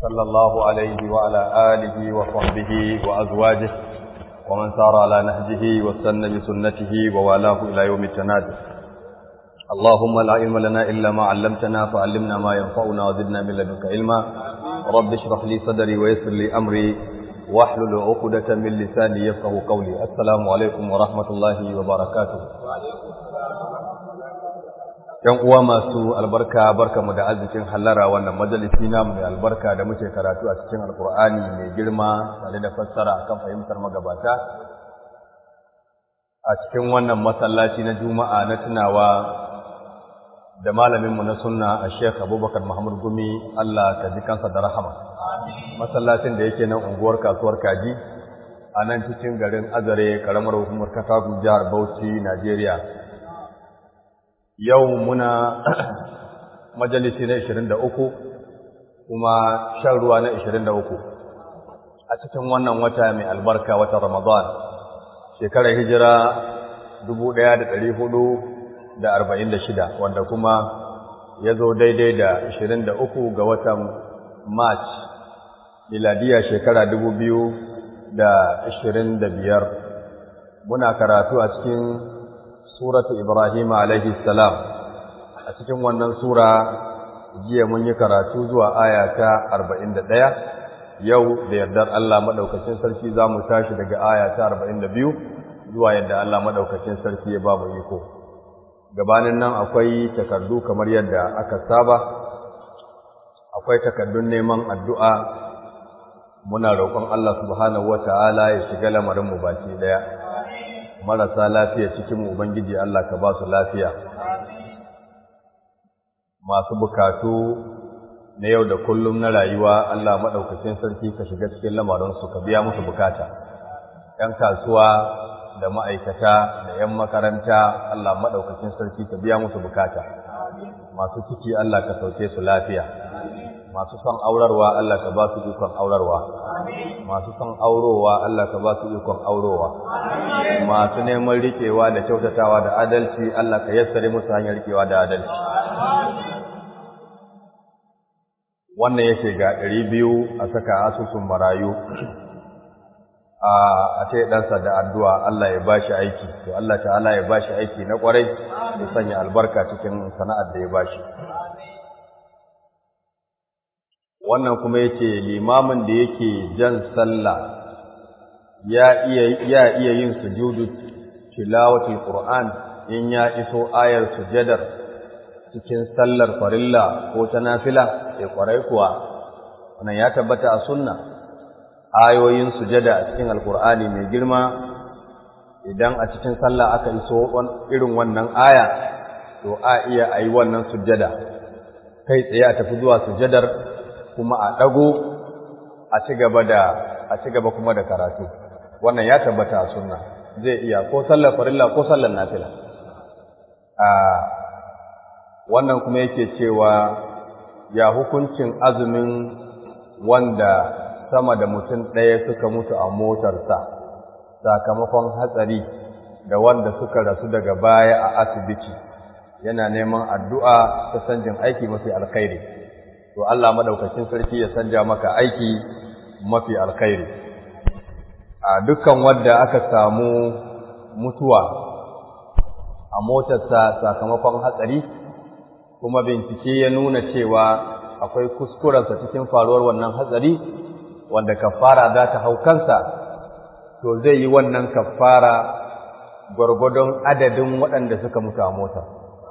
صلى الله عليه وعلى آله وصحبه وأزواجه ومن سار على نهجه واستنى بسنته ووالاه إلى يوم التناد اللهم لا علم لنا إلا ما علمتنا فعلمنا ما ينفعنا وزدنا من لدنك علما رب اشرح لي صدري ويسر لي أمري واحلل عقدة من لساني يفقه قولي السلام عليكم ورحمة الله وبركاته ‘Yan uwa masu albarka barka mu da arzikin hallara wannan majalisi namu mai albarka da muke karatu a cikin alkur'ani mai girma tare da fassara kan fahimtar magabata a cikin wannan masallaci na juma'a na tunawa da malaminmu na sunna a sheikh abubakar muhammad gumi allah ka ji kansa da rahama masallacin da yake nan unguwar kasuwar kaji a nan cikin garin azare karamar hukumar katagun jihar bauchi najeriya yau muna majalisi na 23 kuma shan ruwa na 23 a cikin wannan wata mai albarka watan ramadan shekarar hijira 1446 wanda kuma ya zo daidai da 23 ga watan march miladiya shekara 2025 muna karatu a cikin suratu Ibrahim alaihi salam a cikin wannan sura jiya mun yi karatu zuwa aya ta 41 yau da yardar Allah madaukakin sarki zamu tashi daga aya ta 42 zuwa yadda Allah madaukakin sarki ya ba mu iko gabanin nan akwai takardu kamar yadda aka saba akwai takardun neman addu'a muna roƙon Allah subhanahu wataala ya shiga lamarin mu baki daya marasa lafiya cikin Ubangiji Allah ka ba su lafiya. Masu bukatu na yau da kullum na rayuwa Allah maɗaukacin sarki ka shiga cikin lamarinsu ka biya musu bukata. ‘Yan kasuwa da ma'aikata da ‘yan makaranta Allah maɗaukacin sarki ka biya musu bukata. Masu ciki Allah ka sauke su lafiya. Masu son aurarwa Allah ka ba su ikon aurarwa. masu son aurowa Allah ka ba su ikon aurowa masu neman rikewa da kyautatawa da adalci Allah ka yassare musu hanyar rikewa da adalci wannan yake ga ɗari biyu a saka asusun marayu a ce ɗansa da addu'a Allah ya bashi aiki to Allah ta'ala ya bashi aiki na ƙwarai ya sanya albarka cikin sana'ar da ya bashi wannan kuma yake limamin da yake jan sallah ya iya ya iya yin sujudu tilawatul qur'an in ya iso ayar sujadar cikin sallar farilla ko ta nafila sai kwarai kuwa wannan ya tabbata a sunna ayoyin sujada a cikin alqur'ani mai girma idan a cikin sallah aka iso irin wannan aya to a iya ayi wannan sujada kai tsaye a tafi zuwa sujadar kuma a ɗago a ci gaba da a ci gaba kuma da karatu wannan ya tabbata a sunna zai iya ko sallar farilla ko sallar nafila a wannan kuma yake cewa ya hukuncin azumin wanda sama da mutum ɗaya suka mutu a motarsa sakamakon hatsari da wanda suka rasu daga baya a asibiti yana neman addu'a ta sanjin aiki mafi alkhairi to Allah madaukakin sarki ya sanja maka aiki mafi alkhairi a dukkan wanda aka samu mutuwa a motarsa sakamakon hatsari kuma bincike ya nuna cewa akwai kuskurensa cikin faruwar wannan hatsari wanda kafara za ta hau kansa to zai yi wannan kafara gwargwadon adadin waɗanda suka mutu a motar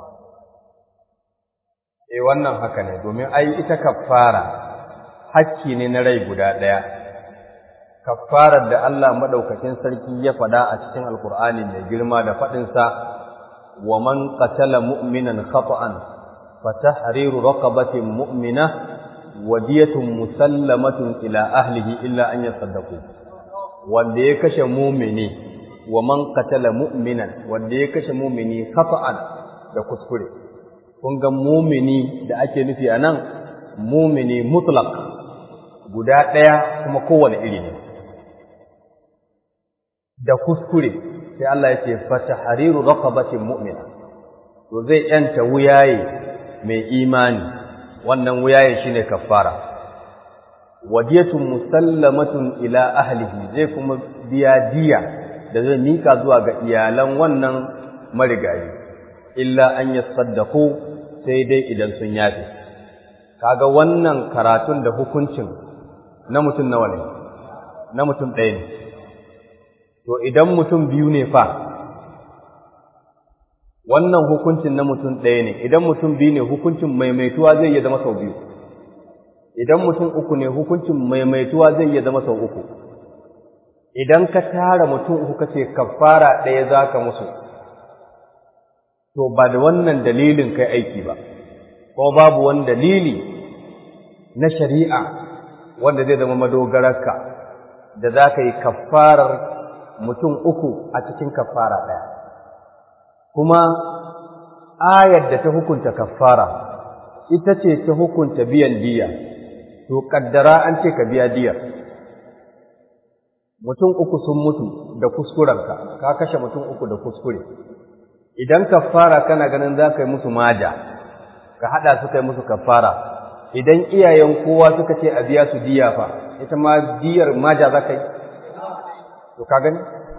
eh wannan haka ne domin ai ita kaffara hakki ne na rai guda ɗaya kaffarar da Allah madaukakin sarki ya faɗa a cikin alkur'ani mai girma da faɗinsa wa man qatala mu'minan khata'an fa tahriru raqabatin mu'mina wadiyatun musallamatun ila ahlihi illa an yasaddaqu wanda ya kashe mu'mini wa man qatala mu'minan wanda ya kashe mu'mini khata'an da kuskure kun ga mumini da ake nufi a nan mumini mutlaq guda ɗaya kuma kowane iri ne da kuskure sai Allah ya ce fatahariru raqabatin mu'mina to zai yanta wuyaye mai imani wannan wuyaye shine kaffara wadiyatun musallamatun ila ahlihi zai kuma biya diya da zai mika zuwa ga iyalan wannan marigayi illa an yasaddaqu sai dai idan sun yafe kaga wannan karatun da hukuncin na mutum nawa ne na mutum ɗaya ne to idan mutum biyu ne fa wannan hukuncin na mutum ɗaya ne idan mutum biyu ne hukuncin maimaituwa zai iya zama sau biyu idan mutum uku ne hukuncin maimaituwa zai iya zama sau uku idan ka tara mutum uku kace kafara ɗaya za ka musu to ba da wannan dalilin kai aiki ba ko babu wani dalili na shari'a wanda zai zama madogararka da za ka yi kafarar mutum uku a cikin kafara ɗaya kuma ayar da ta hukunta kafara ita ce ta hukunta biyan diya to kaddara an ce ka biya diyar mutum uku sun mutu da kuskurenka ka kashe mutum uku da kuskure idan kafara kana ganin za ka yi musu maja ka haɗa su kai musu kafara idan iyayen kowa suka ce a biya su diya fa ita ma diyar maja za ka yi to ka gani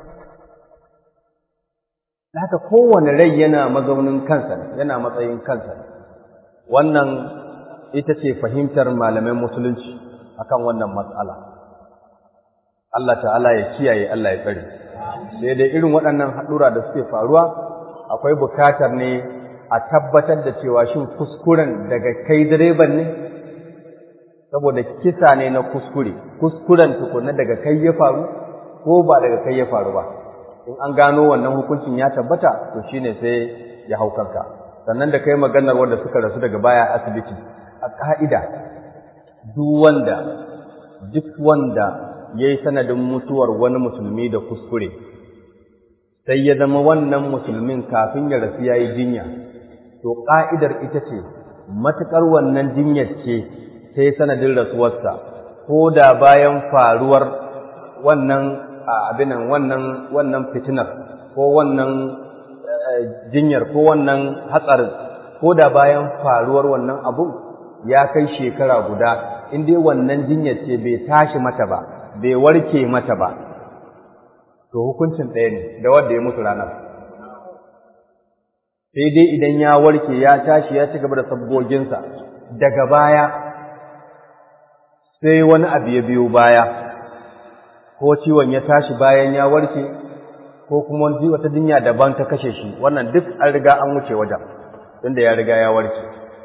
haka kowane rai yana mazaunin kansa yana matsayin kansa wannan ita ce fahimtar malaman musulunci akan wannan matsala Allah ta'ala ya kiyaye Allah ya tsare sai dai irin waɗannan haɗura da suke faruwa akwai bukatar ne a tabbatar da cewa shin kuskuren daga kai direban ne saboda kisa ne na kuskure kuskuren tukunna daga kai ya faru ko ba daga kai ya faru ba in an gano wannan hukuncin ya tabbata to shine sai ya hau kanka sannan da kai maganar wanda suka rasu daga baya asibiti a ka'ida duk wanda duk wanda yayi sanadin mutuwar wani musulmi da kuskure sai ya zama wannan musulmin kafin ya rasu yayi jinya to ka'idar ita ce matukar wannan jinyar ce sai sanadin rasuwarsa ko da bayan faruwar wannan abinan wannan wannan fitinar ko wannan jinyar ko wannan hatsarin ko da bayan faruwar wannan abun ya kai shekara guda in dai wannan jinyar ce bai tashi mata ba bai warke mata ba to hukuncin ɗaya ne da wanda ya mutu ranar sai dai idan ya warke ya tashi ya ci gaba da sabgoginsa daga baya sai wani abu ya biyo baya ko ciwon ya tashi bayan ya warke ko kuma wata jinya daban ta kashe shi wannan duk an riga an wuce wajen tunda ya riga ya warke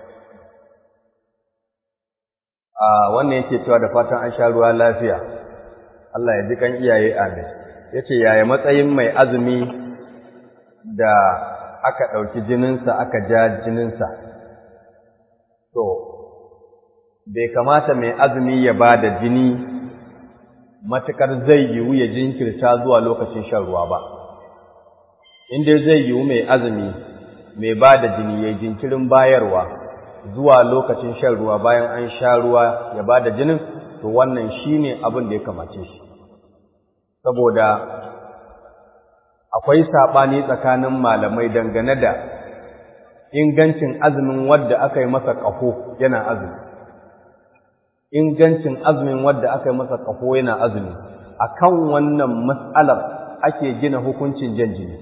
a wannan yake cewa da fatan an sha ruwa lafiya Allah ya ji kan iyaye amin yace yaya matsayin mai azumi da aka ɗauki jininsa aka ja jininsa to bai kamata mai azumi ya ba da jini matuƙar zai yiwu ya jinkirta zuwa lokacin shan ruwa ba inda zai yiwu mai azumi mai ba da jini ya jinkirin bayarwa zuwa lokacin shan ruwa bayan an sha ruwa ya ba da jinin to wannan shi ne abin da ya kamace shi saboda akwai saɓani tsakanin malamai dangane da ingancin azumin wadda aka yi masa ƙafo yana azumi ingancin azumin wadda aka yi masa ƙafo yana azumi a kan wannan matsalar ake gina hukuncin jan jini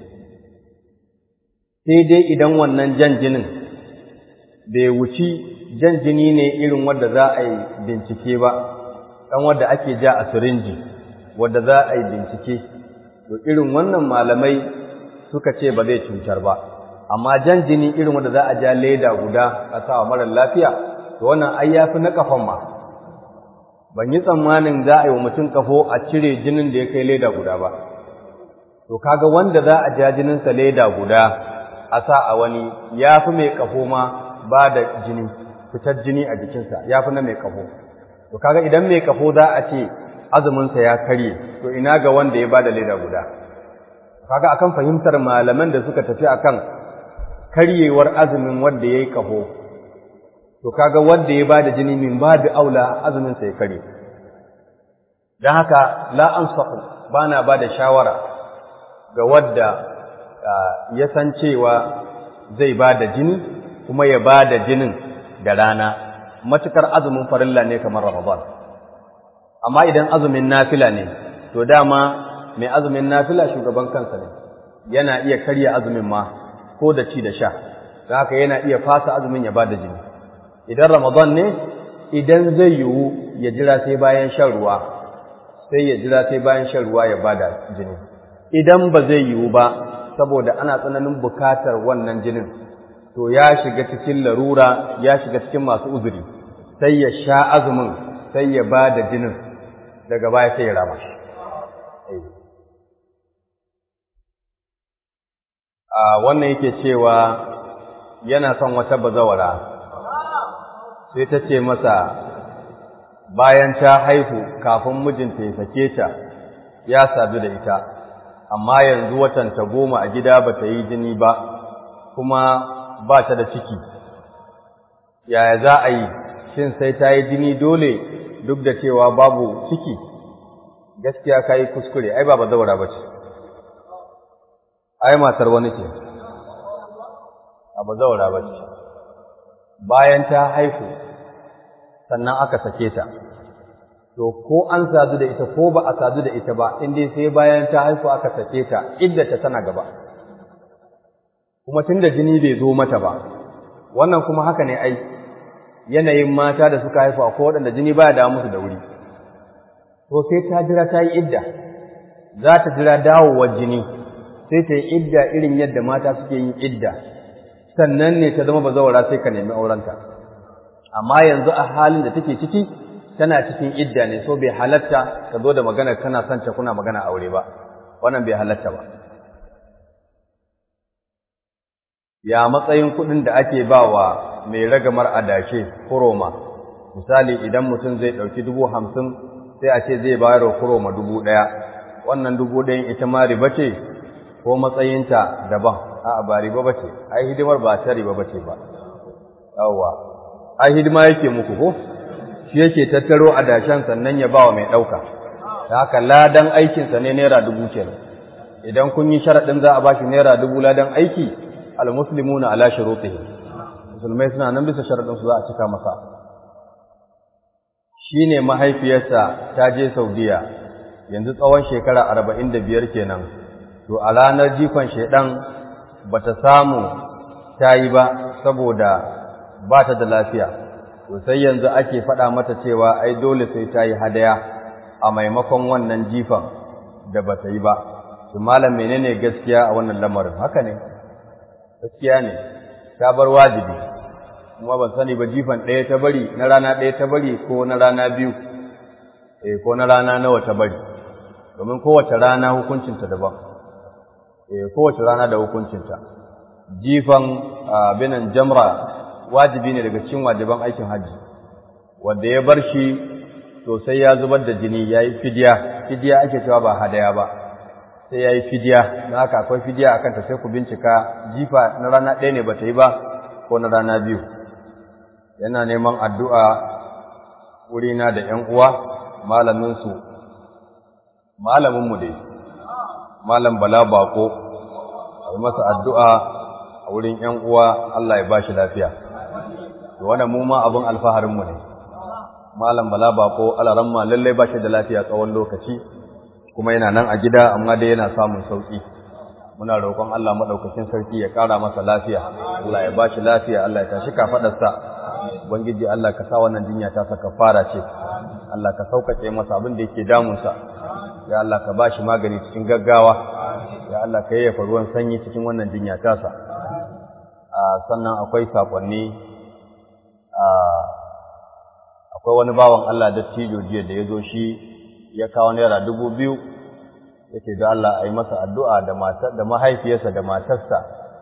sai dai idan wannan jan jinin bai wuci jan jini ne irin wadda za a yi bincike ba ɗan wadda ake ja a sirinji wadda za a yi bincike to irin wannan malamai suka ce ba zai cutar ba amma jan jini irin wadda za a ja leda guda a sa wa marar lafiya to wannan ai yafi na kafan ma ban yi tsammanin za a yi wa mutum kafo a cire jinin da ya kai leda guda ba to kaga wanda za a ja jininsa leda guda a sa a wani ya fi mai kafo ma ba da jini fitar jini a jikinsa ya fi na mai kafo to kaga idan mai kafo za a ce azuminsa ya karye to ina ga wanda ya ba da leda guda kaga akan fahimtar malaman da suka tafi akan karyewar azumin wanda ya yi kafo to kaga wanda ya bada jini min babu aula azumin sai kare dan haka la ansahu bana bada shawara ga wanda ya san cewa zai bada jini kuma ya bada jinin da rana matukar azumin farilla ne kamar ramadan amma idan azumin nafila ne to dama mai azumin nafila shugaban kansa ne yana iya karya azumin ma ko da ci da sha haka yana iya fasa azumin ya bada jini idan ramadan ne idan zai yiwu ya jira sai bayan shan ruwa sai ya jira sai bayan shan ruwa ya bada jini idan ba zai yiwu ba saboda ana tsananin bukatar wannan jinin to ya shiga cikin larura ya shiga cikin masu uzuri sai ya sha azumin sai ya bada jinin daga baya sai ya rama shi a wannan yake cewa yana son wata bazawara sai ta ce masa bayan ta haihu kafin mijinta ya sake ta ya sadu da ita amma yanzu watanta goma a gida ba ta yi jini ba kuma ba ta da ciki yaya za a yi shin sai ta yi jini dole duk da cewa babu ciki gaskiya ka yi kuskure ai ba bazawara ba ce ai matar wani ce a bazawara ba ce bayan ta haihu sannan aka sake ta to ko an sadu da ita ko ba a sadu da ita ba in dai sai bayan ta haihu aka sake ta iddata tana gaba kuma tunda jini bai zo mata ba wannan kuma haka ne ai yanayin mata da suka haifu akwai waɗanda jini baya dawo musu da wuri to sai ta jira ta yi idda za ta jira dawowar jini sai ta yi idda irin yadda mata suke yin idda sannan ne ta zama bazawara sai ka nemi aurenta amma yanzu a halin da take ciki tana cikin idda ne so bai halatta ka zo da magana kana son ta kuna magana aure ba wannan bai halatta ba ya matsayin kuɗin da ake ba wa mai ragamar adashe kuroma misali idan mutum zai ɗauki dubu hamsin sai a ce zai bayar wa kuroma dubu ɗaya wannan dubu ɗayan ita ma riba ce ko matsayinta daban a'a ba riba ba ce ai hidimar ba ta riba ba ce ba yawwa ai hidima yake muku ko shi yake tattaro adashen sannan ya ba wa mai ɗauka da haka ladan aikinsa ne naira dubu kenan idan kun yi sharaɗin za a ba shi naira dubu ladan aiki almuslimuna ala shurutihim musulmai suna nan bisa sharaɗin su za a cika masa shine mahaifiyarsa ta je Saudiya yanzu tsawon shekara arba'in da biyar kenan to a ranar jifan shaidan bata samu ta yi ba saboda ba ta da lafiya to sai yanzu ake faɗa mata cewa ai dole sai ta yi hadaya a maimakon wannan jifan da bata yi ba to malam menene gaskiya a wannan lamarin haka ne gaskiya ne ta bar wajibi kuma ban sani ba jifan ɗaya ta bari na rana ɗaya ta bari ko na rana biyu eh ko na rana nawa ta bari domin kowace rana hukuncinta daban eh kowace rana da hukuncinta jifan binan jamra wajibi ne daga cikin wajiban aikin hajji wanda ya bar shi to sai ya zubar da jini yayi fidiya fidiya ake cewa ba hadaya ba sai ya yi fidiya na haka akwai fidiya a kanta sai ku bincika jifa na rana ɗaya ne ba ta yi ba ko na rana biyu yana neman addu'a wurina da ‘yan uwa malaminsu malaminmu dai malam bala bako a yi masa addu'a a wurin ‘yan uwa Allah ya ba shi lafiya da wanda mu ma abin alfaharinmu ne malam bala bako alaramma lallai ba shi da lafiya tsawon lokaci kuma yana nan a gida amma dai yana samun sauki muna roƙon Allah madaukakin sarki ya ƙara masa lafiya Allah ya bashi lafiya Allah ya tashi kafadarsa ubangiji Allah ka sa wannan jinya ta saka fara ce Allah ka sauƙaƙe masa abin da yake damunsa ya Allah ka bashi magani cikin gaggawa ya Allah ka yayyafa ruwan sanyi cikin wannan jinya tasa a sannan akwai sakonni a akwai wani bawan Allah dattijo jiya da ya zo shi ya kawo naira dubu biyu yake da Allah a yi masa addu'a da mahaifiyarsa da matarsa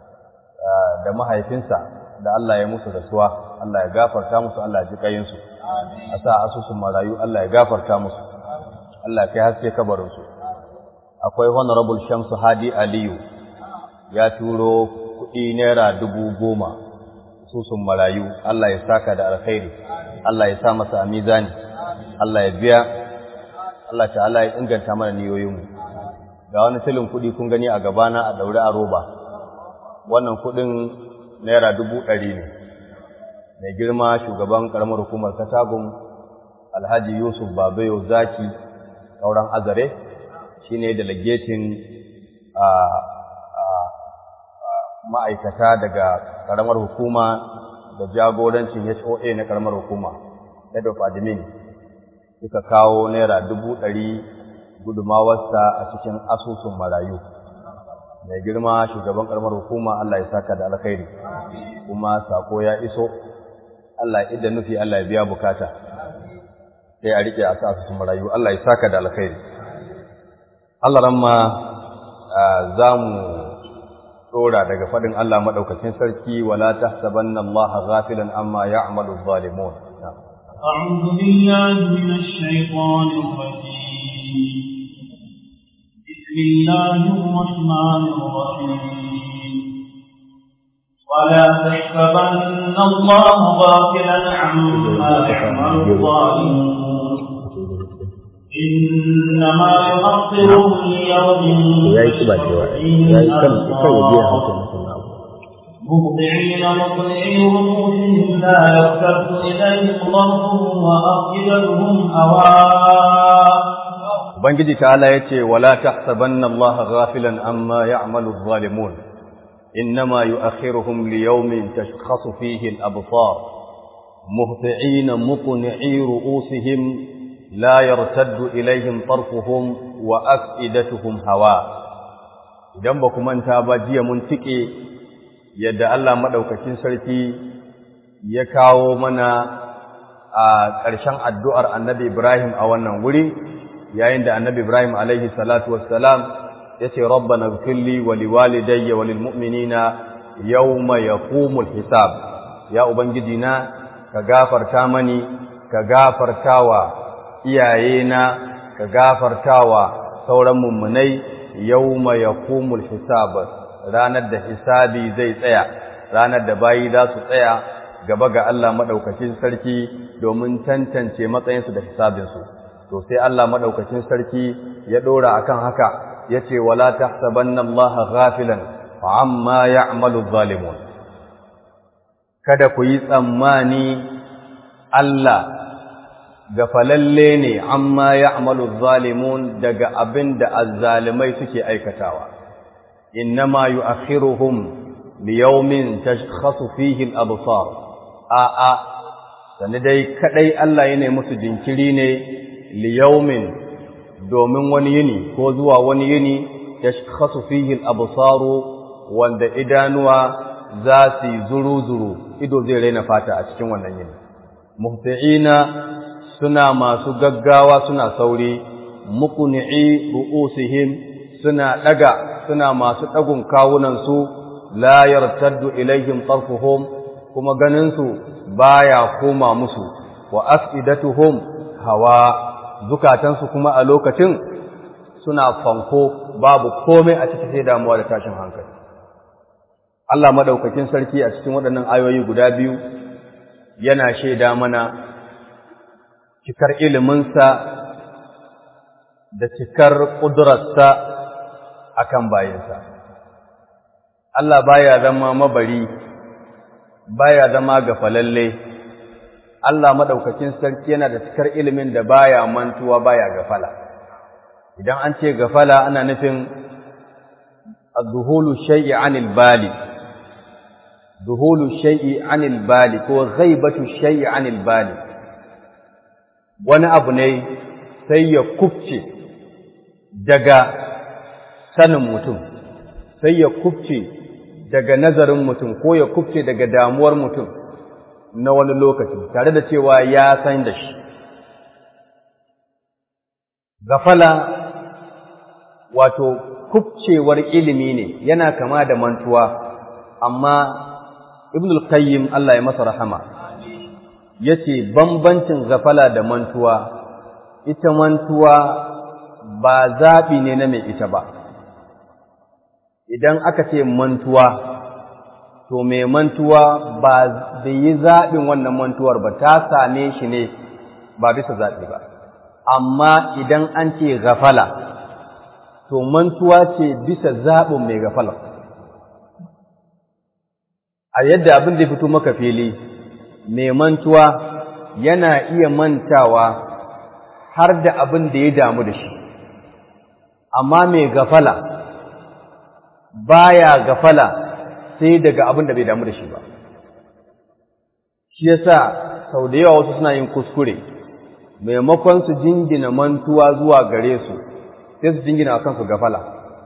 da mahaifinsa da Allah ya musu rasuwa Allah ya gafarta musu Allah ya ji kayinsu a sa asusun marayu Allah ya gafarta musu Allah ya kai haske kabarinsu akwai honorable shamsu hadi aliyu ya turo kuɗi naira dubu goma asusun marayu Allah ya saka da alkhairi Allah ya sa masa a mizani Allah ya biya Allah ta'ala ya inganta mana niyoyinmu ga wani tilin kuɗi kun gani a gabana a daure a roba wannan kuɗin naira dubu ɗari ne mai girma shugaban ƙaramar hukumar katagum alhaji yusuf babayo zaki sauran azare shine delegating a ma'aikata daga karamar hukuma da jagorancin HOA na karamar hukuma head of admin suka kawo naira dubu ɗari gudumawarsa a cikin asusun marayu mai girma shugaban karamar hukuma Allah ya saka da alkhairi kuma sako ya iso Allah ya idda nufi Allah ya biya bukata sai a rike a asusun marayu Allah ya saka da alkhairi Allah ramma za mu tsora daga faɗin Allah maɗaukacin sarki wala tahsabanna Allah ghafilan amma ya'malu adh-dhalimun أعوذ بالله من الشيطان الرجيم بسم الله الرحمن الرحيم ولا تحسبن الله غافلا عما يعمل الظالمون إنما يؤخرهم ليوم مهطعين مقنعي رؤوسهم لا يرتد إليهم ضربهم وأفئدتهم هواء Ubangiji ta'ala ya ce, Wala ta sabanna Allah ghafilan amma ya'malu zalimun, innama yu'akhiruhum liyawmin tashkhasu fihi al-absar muhti'ina muqni'i ru'usihim la yartaddu ilayhim tarfuhum wa af'idatuhum hawa idan ba ku manta ba jiya mun tike yadda Allah madaukakin sarki ya kawo mana a ƙarshen addu'ar Annabi Ibrahim a wannan wuri yayin da Annabi Ibrahim alaihi salatu wassalam yace rabbana ighfirli wa liwalidayya wa lilmu'minina yawma yaqumul hisab ya ubangiji na ka gafarta mani ka gafartawa iyayena ka gafartawa sauran mummunai yawma yaqumul hisab ranar da hisabi zai tsaya ranar da bayi za su tsaya gaba ga Allah madaukakin sarki domin tantance matsayinsu da hisabinsu to sai Allah madaukakin sarki ya dora akan haka yace wala tahsabanna Allah ghafilan amma ya'malu zalimun kada ku yi tsammani Allah gafalalle ne amma ya'malu zalimun daga abin da azzalimai suke aikatawa innama yu'akhiruhum liyawmin tashkhasu fihi al-absar a a sani dai kadai Allah yana musu jinkiri ne liyawmin domin wani yini ko zuwa wani yini tashkhasu fihi al-absar wanda idanuwa za su zuru-zuru ido zai raina fata a cikin wannan yini muhti'ina suna masu gaggawa suna sauri muqni'i ru'usihim suna daga suna masu dagun kawunan su la yartaddu ilaihim tarfuhum kuma ganin su baya koma musu wa afidatuhum hawa zukatan su kuma a lokacin suna fanko babu komai a cikin sai damuwa da tashin hankali Allah madaukakin sarki a cikin waɗannan ayoyi guda biyu yana shaida mana cikar iliminsa da cikar ƙudurarsa a kan bayansa. Allah baya zama mabari, baya zama gafalalle, Allah maɗaukakin sarki yana da cikar ilimin da baya mantuwa baya gafala. Idan an ce gafala ana nufin zuhulu shai'i anil bali, zuhulu shai'i anil bali ko ghaibatu shai'i anil bali. wani abu ne sai ya kufce daga sanin mutum sai ya kufce daga nazarin mutum ko ya kufce daga damuwar mutum na wani lokaci tare da cewa ya san da shi gafala wato kufcewar ilimi ne yana kama da mantuwa amma ibn al-qayyim Allah ya masa rahama yace bambancin gafala da mantuwa ita mantuwa ba zaɓi ne na mai ita ba idan aka ce mantuwa to mai mantuwa ba da yi zaɓin wannan mantuwar ba ta same shi ne ba bisa zaɓi ba amma idan an ce gafala to mantuwa ce bisa zaɓin mai gafala a yadda abin da fito maka fili mai mantuwa yana iya mantawa har da abin da ya damu da shi amma mai gafala baya gafala sai daga abin da bai damu da shi ba shi yasa sau da yawa wasu suna yin kuskure maimakon su jingina mantuwa zuwa gare su sai su jingina a kansu gafala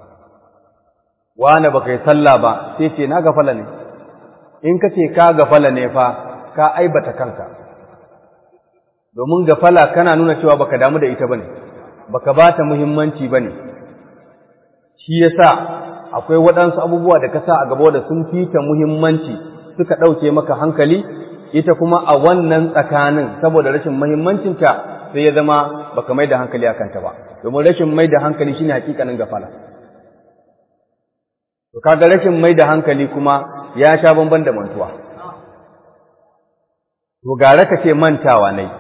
wane ba kai sallah ba sai ce na gafala ne in ka ce ka gafala ne fa ka aibata kanka domin gafala kana nuna cewa baka damu da ita bane baka ba ta muhimmanci bane shi yasa akwai waɗansu abubuwa da ka sa a gaba da sun fita muhimmanci suka ɗauke maka hankali ita kuma a wannan tsakanin saboda rashin muhimmancinta sai ya zama baka mai da hankali a kanta ba domin rashin mai da hankali shine hakikanin gafala to kaga rashin mai da hankali kuma ya sha bamban da mantuwa to gara ka ce mantawa ne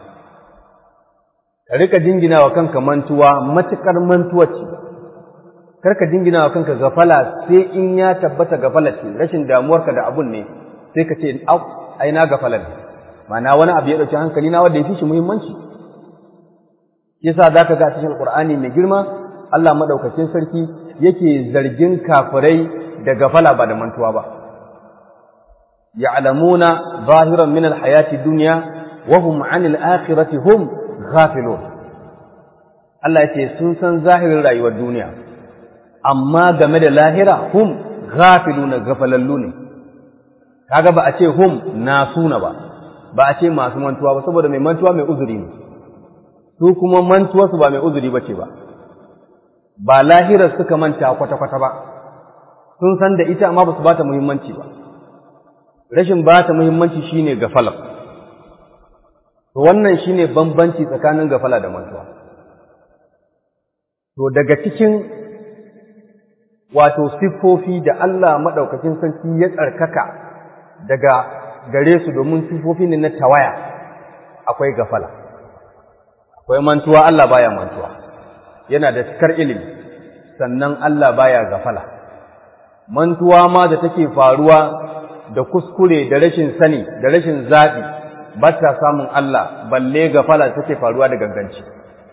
ka rika jingina wa kanka mantuwa matukar mantuwa ce karka jingina wa kanka gafala sai in ya tabbata gafala ce rashin damuwarka da abun ne sai ka ce au ai na gafala ne ma'ana wani abu ya dauki hankali na wanda ya fi shi muhimmanci yasa zaka ga cikin alqur'ani mai girma Allah madaukakin sarki yake zargin kafirai da gafala ba da mantuwa ba ya'lamuna zahiran min alhayati dunya wa hum 'anil akhirati hum ghafilun Allah yace sun san zahirin rayuwar duniya amma game da lahira hum ghafiluna gafalallu ne kaga ba a ce hum nasuna ba ba a ce masu mantuwa ba saboda mai mantuwa mai uzuri ne su kuma mantuwa su ba mai uzuri bace ba ba lahirar suka manta kwata kwata ba sun san da ita amma ba su ba ta muhimmanci ba rashin ba ta muhimmanci shine gafala to wannan shine bambanci tsakanin gafala da mantuwa to daga cikin wato siffofi da Allah maɗaukakin sarki ya tsarkaka daga gare su domin siffofi ne na tawaya akwai gafala akwai mantuwa Allah baya mantuwa yana da cikar ilimi sannan Allah baya gafala mantuwa ma da take faruwa da kuskure da rashin sani da rashin zaɓi ba ta samun Allah balle gafala take faruwa da ganganci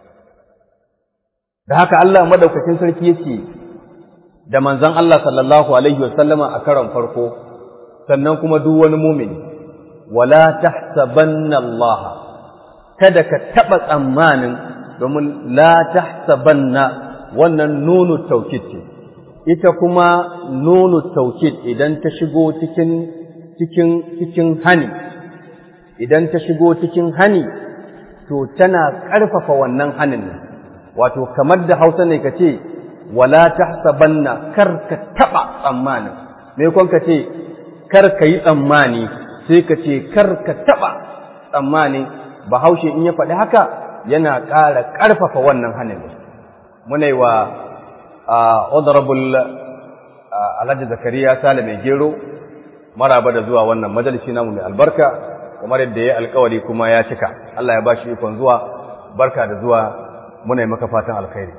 da haka Allah maɗaukakin sarki yake da manzon Allah sallallahu alaihi wasallama a karon farko sannan kuma duk wani mumini wala tahsabanna Allah kada ka taba tsammanin domin la tahsabanna wannan nunu taukid ce ita kuma nunu taukid idan ta shigo cikin cikin cikin hani idan ta shigo cikin hani to tana ƙarfafa wannan hanin ne wato kamar da Hausa ne ka ce wala tahsabanna kar ka taba tsammani me kon ka ce kar ka yi tsammani sai ka ce kar ka taba tsammani bahaushe in ya faɗi haka yana ƙara ƙarfafa wannan hannun muna yi wa honorable alhaji zakariya sale mai gero maraba da zuwa wannan majalisi namu mai albarka kamar yadda ya alkawari kuma ya cika Allah ya ba shi ikon zuwa barka da zuwa muna yi maka fatan alkhairi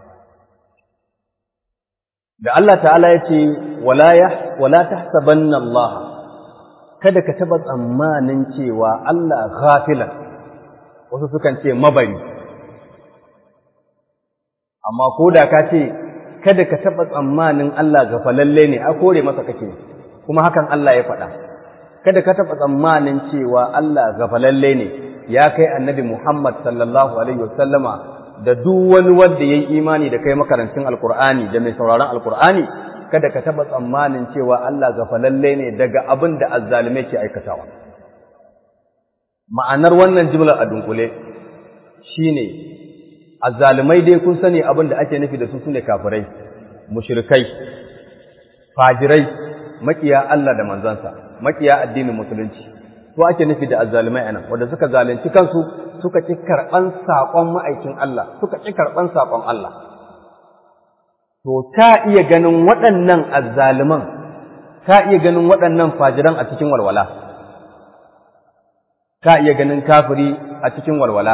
da Allah ta'ala ya ce wala tahsabanna Allah kada ka taba tsammanin cewa Allah ghafilan wasu sukan ce mabari amma ko da ka ce kada ka taba tsammanin Allah gafalalle ne a kore masa kake kuma hakan Allah ya faɗa kada ka taba tsammanin cewa Allah gafalalle ne ya kai annabi Muhammad sallallahu alaihi wasallama da duk wani wanda ya yi imani da kai makarancin alkur'ani da mai sauraron alkur'ani kada ka taɓa tsammanin cewa Allah gafalalle ne daga abin da azzalume ke aikatawa ma'anar wannan jimlar a dunkule shine azzalumai dai kun sani abin da ake nufi da su sune kafirai mushrikai fajirai makiya Allah da manzansa makiya addinin musulunci to ake nufi da azzalumai anan wanda suka zalunci kansu suka ƙi karɓan saƙon ma'aikin Allah, suka ƙi karɓan saƙon Allah. To, ta iya ganin waɗannan azzaluman, ta iya ganin waɗannan fajiran a cikin walwala, ta iya ganin kafiri a cikin walwala,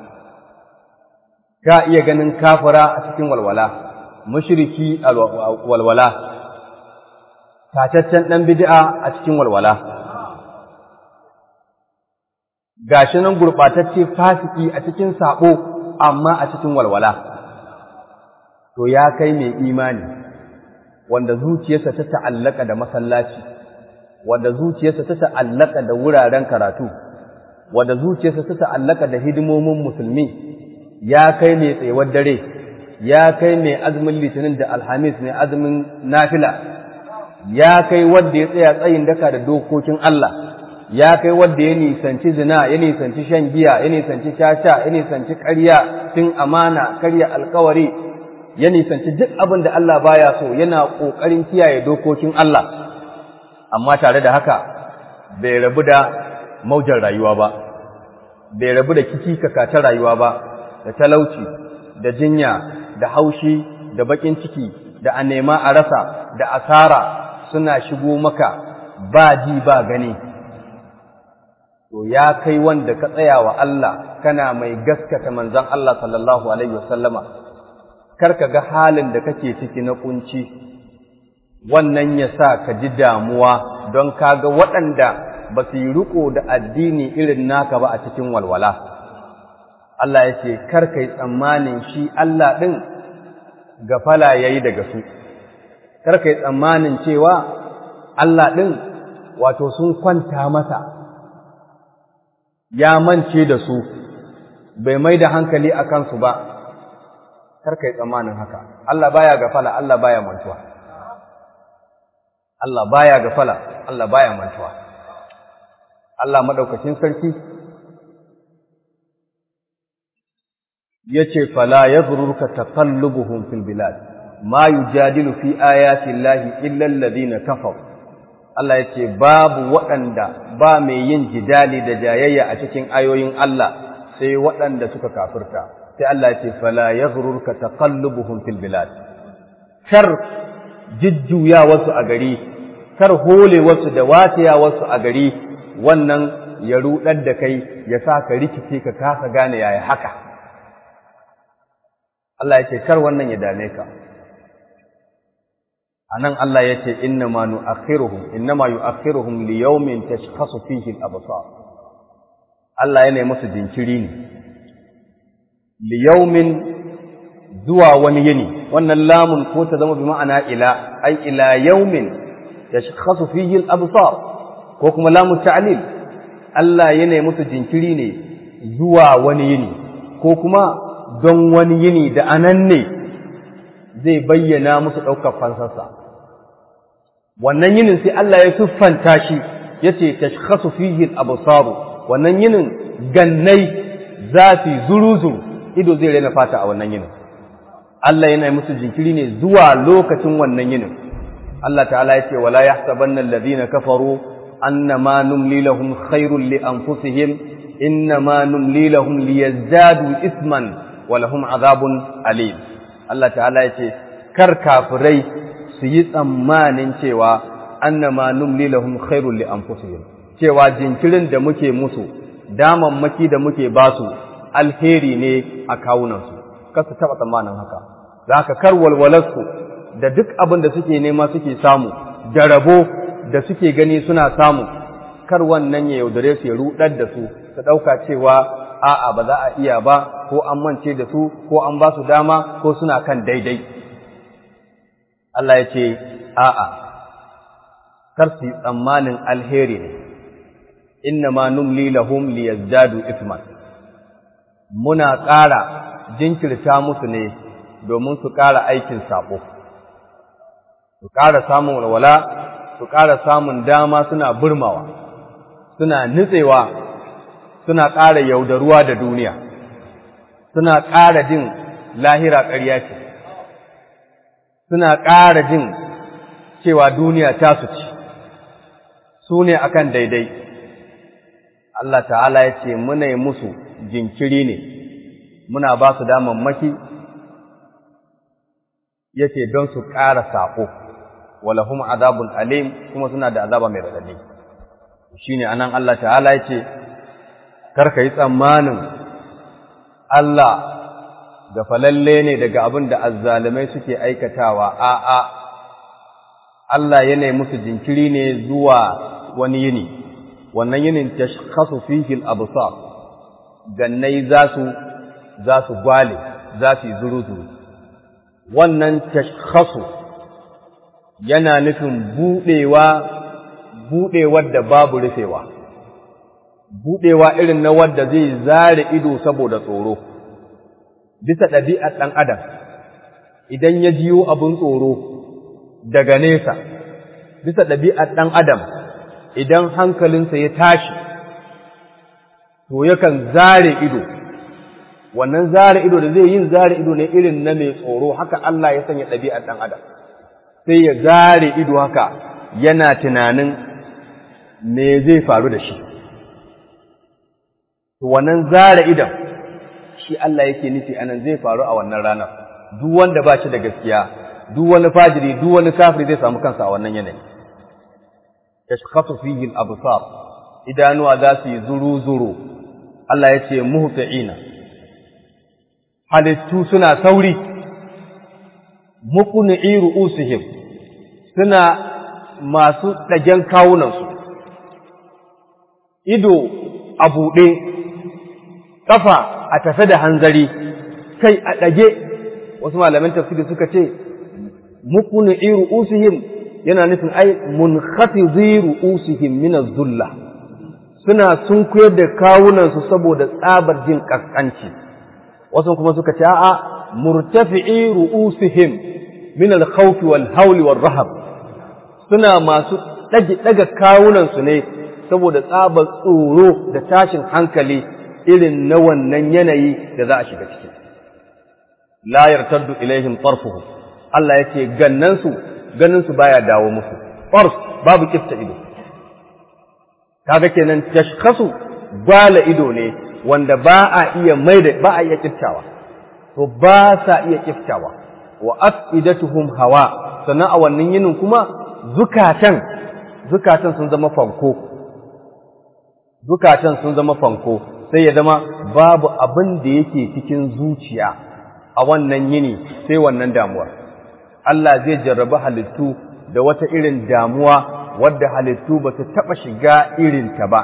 ta iya ganin kafira a cikin walwala, mushriki a walwala, tataccen ɗan bid'a a cikin walwala. gashi nan gurɓatacce fasiki a cikin saɓo amma a cikin walwala to ya kai mai imani wanda zuciyarsa ta ta'allaka da masallaci wanda zuciyarsa ta ta'allaka da wuraren karatu wanda zuciyarsa ta ta'allaka da hidimomin musulmi ya kai mai tsayuwar dare ya kai mai azumin litinin da alhamis mai azumin nafila ya kai wanda ya tsaya tsayin daka da dokokin Allah ya kai wanda ya nisanci zina ya nisanci shan giya ya nisanci caca ya nisanci ƙarya cin amana karya alkawari ya nisanci duk abin da Allah baya so yana ƙoƙarin kiyaye dokokin Allah amma tare da haka bai rabu da maujar rayuwa ba bai rabu da kiki ta rayuwa ba da talauci da jinya da haushi da bakin ciki da a nema a rasa da asara suna shigo maka ba ji ba gani to ya kai wanda ka tsaya wa Allah kana mai gaskata manzon Allah sallallahu alaihi wasallama kar ka ga halin da kake ciki na kunci wannan ya sa ka ji damuwa don kaga waɗanda ba su yi riko da addini irin naka ba a cikin walwala Allah ya ce kar ka yi tsammanin shi Allah ɗin gafala ya yi daga su kar ka yi tsammanin cewa Allah ɗin wato sun kwanta masa ya mance da su bai mai da hankali a kansu ba kar ka yi tsammanin haka Allah baya gafala Allah baya mantuwa Allah baya gafala Allah baya mantuwa Allah madaukakin sarki yace fala yadhurruka taqallubuhum fil bilad ma yujadilu fi ayati llahi illa alladhina kafaru Allah yace babu waɗanda ba mai yin jidali da jayayya a cikin ayoyin Allah sai waɗanda suka kafirta sai Allah yace fala yadhurruka taqallubuhum fil bilad kar jujjuya wasu a gari kar hole wasu da wataya wasu a gari wannan ya rudar da kai ya sa ka rikice ka kasa gane yaya haka Allah ya ce kar wannan ya dame ka anan Allah ya ce inna ma nu'akhiruhum inna ma yu'akhiruhum li yawmin tashkhasu fihi al-absar Allah yana musu jinkiri ne li yawmin zuwa wani yini wannan lamun ko ta zama bi ma'ana ila ai ila yawmin tashkhasu fihi al-absar ko kuma lamun ta'lil Allah yana musu jinkiri ne zuwa wani yini ko kuma don wani yini da anan ne zai bayyana musu ɗaukar fansarsa. Wannan yinin sai Allah ya siffanta shi ya ce, Tashkhasu fihi al-absaru wannan yinin gannai zafi zuru-zuru ido zai raina fata a wannan yinin. Allah yana musu jinkiri ne zuwa lokacin wannan yinin. Allah ta'ala ya ce, Wala ya sabannan ladina kafaru, annama numli lahum khairun li anfusihim, innama numli lahum liyazdadu isman walahum azabun alim Allah ta'ala ya ce kar kafirai su yi tsammanin cewa annama numli lahum khairul li anfusihim cewa jinkirin da muke musu damammaki da muke basu alheri ne a kawunansu kar su taba tsammanin haka zaka kar walwalarsu da duk abin da suke nema suke samu da rabo da suke gani suna samu kar wannan ya yaudare su ya rudar da su su ɗauka cewa a'a ba za a iya ba ko an mance da su ko an ba su dama ko suna kan daidai Allah ya ce a'a kar su yi tsammanin alheri ne inna ma numli lahum liyazdadu isman muna ƙara jinkirta musu ne domin su ƙara aikin saƙo su ƙara samun walwala su ƙara samun dama suna burmawa suna nutsewa suna ƙara yaudaruwa da duniya suna ƙara jin lahira ƙarya ce suna ƙara jin cewa duniya ta su ci su ne akan daidai Allah ta'ala ya ce muna yi musu jinkiri ne muna ba su damammaki ya ce don su ƙara saƙo walahum azabun alim kuma suna da azaba mai raɗaɗi shi ne anan Allah ta'ala ya ce karka yi tsammanin Allah ga falalle ne daga abin da azzalumai suke aikatawa a'a Allah yana musu jinkiri ne zuwa wani yini wannan yinin tashkhasu fihi al-absar gannai za su za su gwale za su yi zuru-zuru wannan tashkhasu yana nufin buɗewa buɗewar da babu rufewa buɗewa irin na wadda zai zare ido saboda tsoro bisa ɗabi'ar ɗan adam idan ya jiyo abin tsoro daga nesa bisa ɗabi'ar ɗan adam idan hankalinsa ya tashi to yakan zare ido wannan zare ido da zai yin zare ido ne irin na mai tsoro haka Allah ya sanya ɗabi'ar ɗan adam sai ya zare ido haka yana tunanin me zai faru da shi to wannan zare idon shi Allah yake nufi anan zai faru a wannan ranar duk wanda ba shi da gaskiya duk wani fajiri duk wani kafiri zai samu kansa a wannan yanayi yashkhasu fihi al-absar idanuwa za su yi zuru zuru Allah ya ce muhti'ina halittu suna sauri muqni'i ru'usihim suna masu ɗagen kawunansu ido a buɗe ƙafa a tafe da hanzari kai a ɗage wasu malaman tafsiri suka ce muqni'i ru'usihim yana nufin ai munkhafidhi ru'usihim min az-zulla suna sunkuyar da kawunansu saboda tsabar jin kaskanci wasu kuma suka ce a'a murtafi'i ru'usihim min al-khawf wal hawl wal rahab suna masu dage daga kawunansu ne saboda tsabar tsoro da tashin hankali irin na wannan yanayi da za a shiga ciki la yartaddu ilaihim tarfuhum Allah yake gannansu ganinsu baya dawo musu tarf babu kifta ido kaga kenan tashkhasu gwala ido ne wanda ba a iya maida ba a iya kiftawa to ba sa iya kiftawa wa afidatuhum hawa sannan a wannan yinin kuma zukatan zukatan sun zama fanko zukatan sun zama fanko sai ya zama babu abin da yake cikin zuciya a wannan yini sai wannan damuwar Allah zai jarrabi halittu da wata irin damuwa wadda halittu ba su taɓa shiga irinta ba